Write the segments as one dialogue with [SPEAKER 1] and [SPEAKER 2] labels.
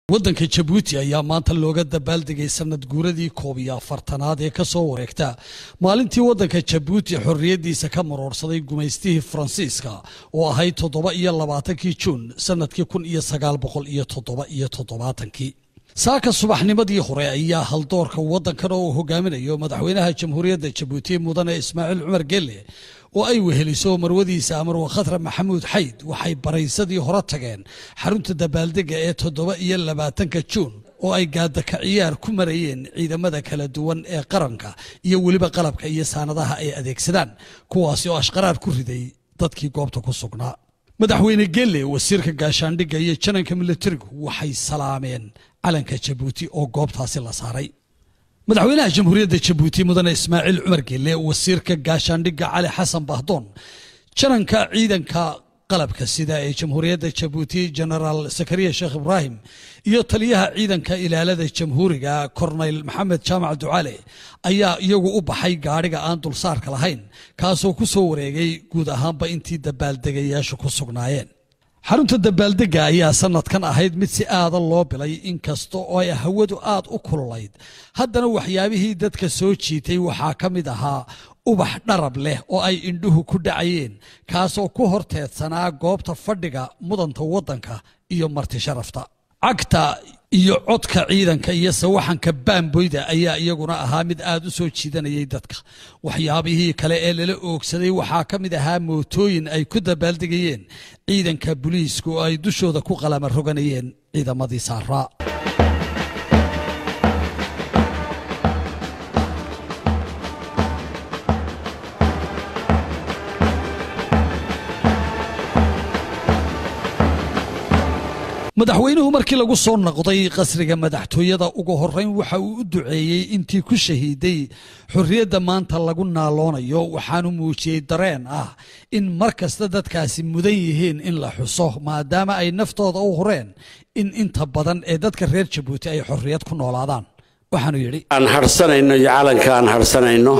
[SPEAKER 1] waddanka jabuuti ayaa maanta looga dabaaldegay sanad guuradii koob iyo afartanaad ee ka soo wareegta maalintii waddanka jabuuti xorriyaddiisa ka maroorsaday gumaystihii faransiiska oo ahayd toddoba iyo labaatankii juun sannadkii kun iyo sagaal boqol iyo toddoba iyo toddobaatankii saaka subaxnimadii hore ayaa haldoorka waddankan oo uu hogaaminayo madaxweynaha jamhuuriyadda jabuuti mudane ismaaciil cumar gelle oo ay weheliso marwadiisa amarwa khatra maxamuud xayd waxay baraysadii hore tageen xarunta dabaaldega ee toddoba iyo labaatanka juun oo ay gaadaka ciyaar ku marayeen ciidamada kala duwan ee qaranka iyo weliba qalabka iyo saanadaha ay adeegsadaan kuwaasi oo ashqaraar ku riday dadkii goobta ku sugnaa madaxweyne gelle wasiirka gaashaandhigga iyo jananka militarigu waxay salaameen calanka jabuuti oo goobtaasi la saaray madaxweynaha jamhuuriyadda jabuuti mudane ismaaciil cumar gelle wasiirka gaashaandhigga cali xasan bahdoon jananka ciidanka qalabka sida ee jamhuuriyadda jabuuti genaraal sakariya sheekh ibraahim iyo taliyaha ciidanka ilaalada jamhuuriga korneyl maxamed jaamac ducaale ayaa iyagu u baxay gaadhiga aan dulsaarka lahayn kaasoo ku soo wareegay guud ahaanba intii dabaaldegayaashu ku sugnaayeen xarunta dabaaldega ayaa sanadkan ahayd mid si aada loo bilay inkasta oo ay hawadu aad u kululayd haddana waxyaabihii dadka soo jiitay waxaa ka mid ahaa ubax dharab leh oo ay indhuhu ku dhacayeen kaasoo ku horteedsanaa goobta fadhiga mudanta waddanka iyo marti sharafta cagta iyo codka ciidanka iyo sawaxanka baamboyda ayaa iyaguna ahaa mid aad u soo jiidanayay dadka waxyaabihii kale ee lala oogsaday waxaa ka mid ahaa mootooyin ay ku dabaaldegayeen ciidanka buliisku oo ay dushooda ku qalama roganayeen ciidamadii saaraa madaxweynuhu markii lagu soo noqday qasriga madaxtooyada ugu horeyn waxa uu u duceeyey intii ku shahiiday xorriyadda maanta lagu naaloonayo waxaanu muujiyey dareen ah in mar kasta dadkaasi mudan yihiin in la xuso maadaama ay naftooda u horeen in inta badan ee dadka reer jabuuti ay xorriyad ku noolaadaan waxaanu yidhi
[SPEAKER 2] aan harsanayno iyo calanka aan harsanayno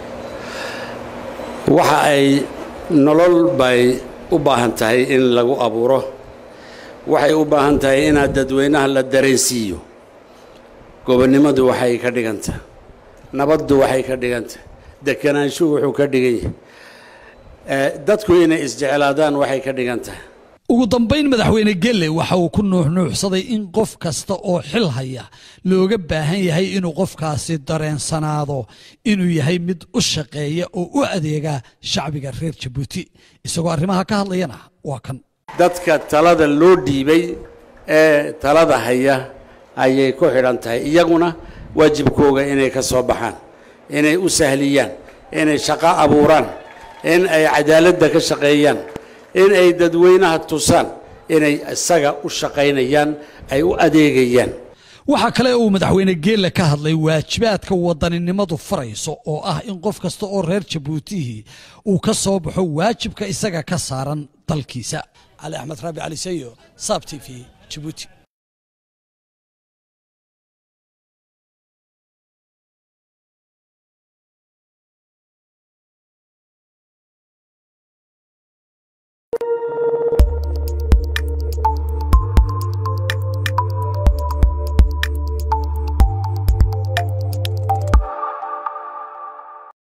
[SPEAKER 2] waxa ay nolol bay u baahan tahay in lagu abuuro waxay u baahan tahay inaad dadweynaha la dareensiiyo gobonnimadu waxay ka dhigantah nabaddu waxay ka dhigantah dekanaanshuhu wuxuu ka dhigan yahay dadku inay isjeclaadaan waxay ka dhigan tahay
[SPEAKER 1] ugu dambayn madaxweyne gelle waxa uu ku nuuxnuuxsaday in qof kasta oo xil haya looga baahan yahay inuu qofkaasi dareensanaado inuu yahay mid u shaqeeya oo u adeega shacbiga reer jabuuti isagoo arrimaha ka hadlayana waa kan
[SPEAKER 2] dadka talada loo dhiibay ee talada haya ayay ku xidhan tahay iyaguna waajibkooga inay ka soo baxaan inay u sahliyaan inay shaqo abuuraan in ay cadaaladda ka shaqeeyaan in ay dadweynaha tusaan inay isaga u shaqaynayaan ay u adeegayaan
[SPEAKER 1] waxaa kale uu madaxweyne geelle ka hadlay waajibaadka wadaninimadu farayso oo ah in qof kasta oo reer jabuutihii uu ka soo baxo waajibka isaga ka saaran dalkiisa cali axmed raabi cali sayo saab t v jabuuti